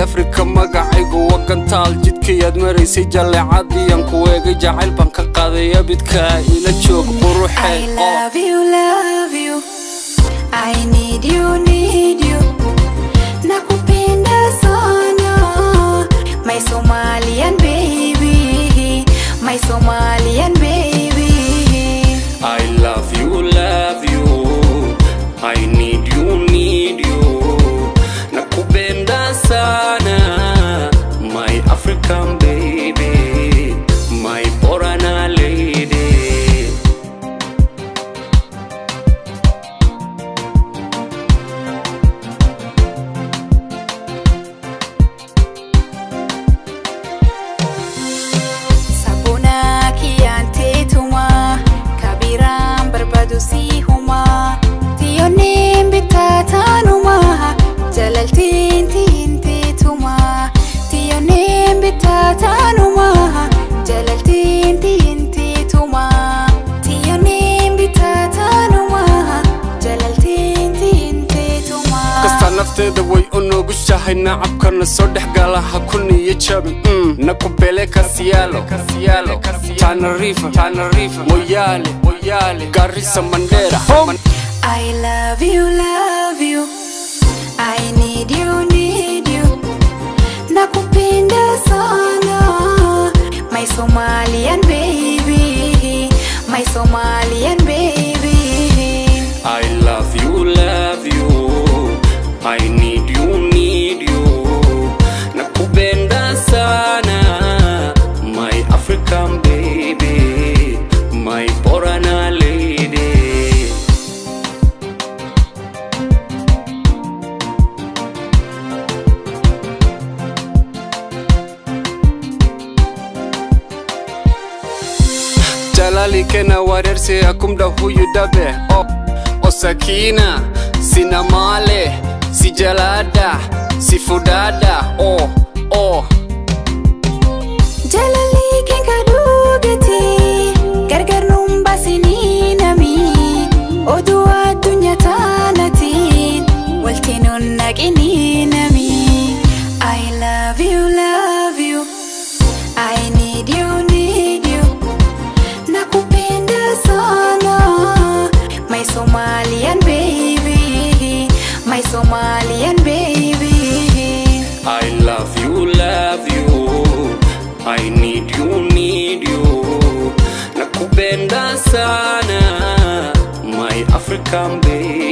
afrika magacaygu wagantaal jidkayaad maraysay jalleecadiyan ku eegay jacayl baan ka qaaday abidka ila joog I quruxe love you, love you. I need you, need you. Nakupenda sana. My Somalian baby. My Somalian baby. I love you, love you. I need you, need you. Nakupenda sana, my African baby, my Borana lady. Sabona kiyante tuma. Kabiraan barbaadu si huma. Tiyyoonneen bittaatanuma. Jalaltiin tiyintee tuma. Tiyyoonneen bittaatanuma. Jalaltiin tiyintee tuma. Tiyyoonneen bittaatanuma. Jalaltiin tiyintee tuma. kasta nafteeda way u noogushahay nacabkana soo dhex gala ha ku niyo jabin mm. nakubele kasiyaalo tanarifa moyaale garisa mandera I love you, love you. I need you, need you. Nakupenda sana. My Somalian baby. My Somalian baby. I love you, love you. I need you, need you. Nakupenda sana, my African baby, my Borana lady. jalali kena wareerse akumda huyu dabe o osakina sina male si jalada si fudada o o Jalali kenka dhugati. Gargar nuun baasinii nami. Oduu addunyaa taanatiin. Walti nuun naqinii nami. I love you, love you. I need you, need you. Nakupenda sana. My Somalian baby. My Somalian baby. I love you, love you. I need you, need you. Nakupenda sana, my African baby.